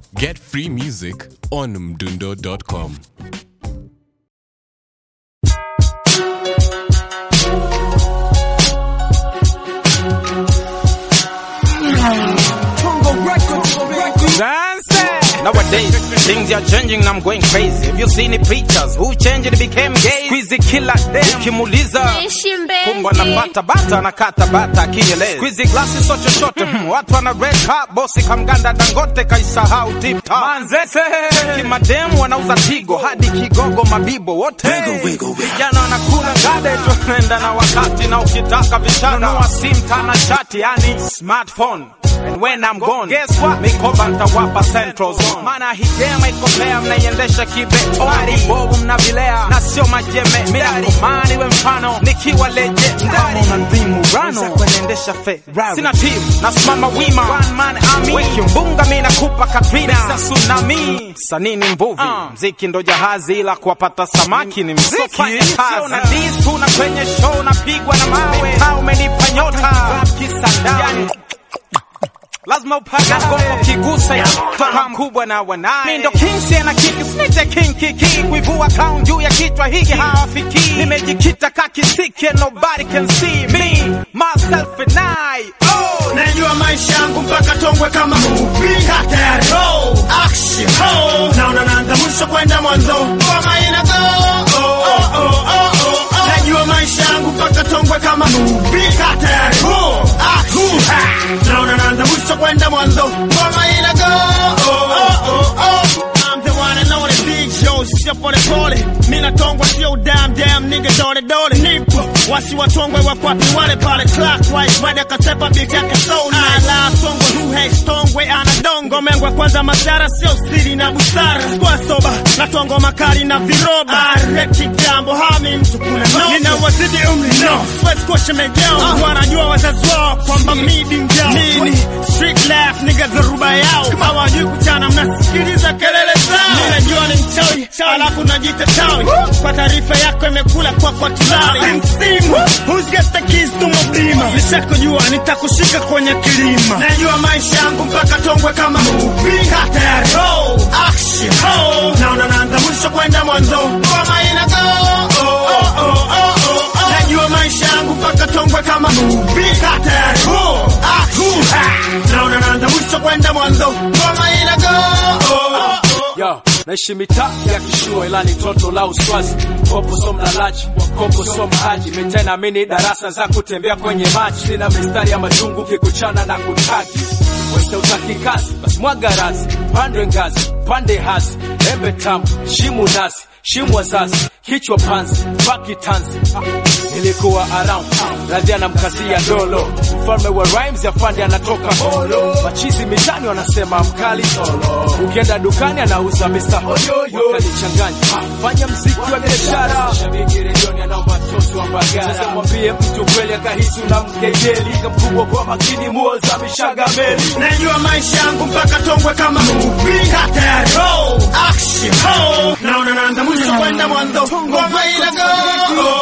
Get free music on mdundo.com. Nowadays, things are changing and I'm going crazy. Have you seen the pictures? Who changed it became gay? Squeezy killer dem. Ukimuuliza kumbwa na bata bata na kata bata akieleza. Squeezy glasi so chochote. Hmm, Watu wana red cup, bosi kamganda Dangote kaisahau tip top. Manzese. Kimademu wanauza tigo hadi kigogo mabibo wote. Vijana wanakula ngade tunaenda na wakati na ukitaka vishada. Nunua sim tana chati yani smartphone. And when I'm gone, guess what? Mikoba nitawapa Central Zone. Maana hii game iko fair, mnaiendesha kibe. Wari bovu mnavilea na sio majeme. Mirakomani we mfano, nikiwa leje ndani na ndimu rano. Kuendesha Ferrari. Sina team, nasimama wima. One man army. Wiki mbunga mimi nakupa Katrina. Sasa tsunami. Sanii ni mvuvi. Mziki ndo jahazi ila kuwapata samaki ni mziki. Sio na diss tu na kwenye show napigwa na mawe. Mtaa umenipa nyota. Rap kisandani lazima upate ngoma kigusa ya toka mkubwa na wanaye. Mimi ndo king sina kiki snitche king kiki kuivua crown juu ya kichwa hiki hawafiki. Nimejikita kakisiki and nobody can see me myself and I. Oh, Najua maisha yangu mpaka tongwe kama movie Hatari roll action ho Naona naanza mwisho kwenda mwanzo Ngoma ina go oh, oh, oh, oh, oh. Najua maisha yangu mpaka tongwe kama movie Hatari roll action ha. Naona naanza mwisho kwenda mwanzo Ngoma ina go oh, oh, oh, oh. I'm the one and only big Joe sio pole pole Mina tongwa sio damn damn nigga dole dole Nipo wasi watongwe wakwapi wale pale clockwise Wade akasepa beat yake so nice Ala tongwe who hates tongwe anadongo Mengwe kwanza madhara sio siri na busara Sikuwa soba na tongo makali na viroba Areki jambo hami mtu kuna no Nina wazidi umri no Sweat squash mejao Wanajua wazazi wao kwamba midi njao Nini street laugh nigga dharuba yao Hawajui kuchana mnasikiliza kelele zao Mimi najua ni mchawi alafu najita tawi Kwa taarifa yako imekula kwa kwa tulali Msimu who's got the keys to my beamer Nishakujua nitakushika kwenye kilima Najua maisha yangu mpaka tongwe kama movie Hatari roll action ho Naona naanza mwisho kwenda mwanzo Ngoma ina go oh, oh, oh, oh, oh, oh. Najua maisha yangu mpaka tongwe kama movie Hatari roll action ha. Naona naanza mwisho kwenda mwanzo Ngoma ina go oh, oh, oh. Yo, naishi mitaa ya kishua ila ni toto la uswazi kopo so mlalaji kopo so mhaji mitena mini darasa za kutembea kwenye maji sina mistari ya majungu kikuchana na kutaki weste utaki kazi basi mwaga razi pandwe ngazi pande hasi embe tamu shimu nasi shimu wazazi kichwa panzi baki tanzi ah, nilikuwa around radhia na mkazia dolo mfalme wa rhymes ya fandi anatoka holo machizi mitani wanasema mkali solo ukienda dukani anauza Mr. Hoyoyo wakanichanganya fanya mziki wa biashara shabiki redioni anaomba mtoto wa Mbagala sasa mwambie mtu kweli akahisi unamkejeli kamkubwa kwa makini muoza mishaga meli Najua maisha yangu mpaka tongwe kama movie Hatari roll action ho Naona naanza mwisho kwenda mwanzo Ngoma ina go oh,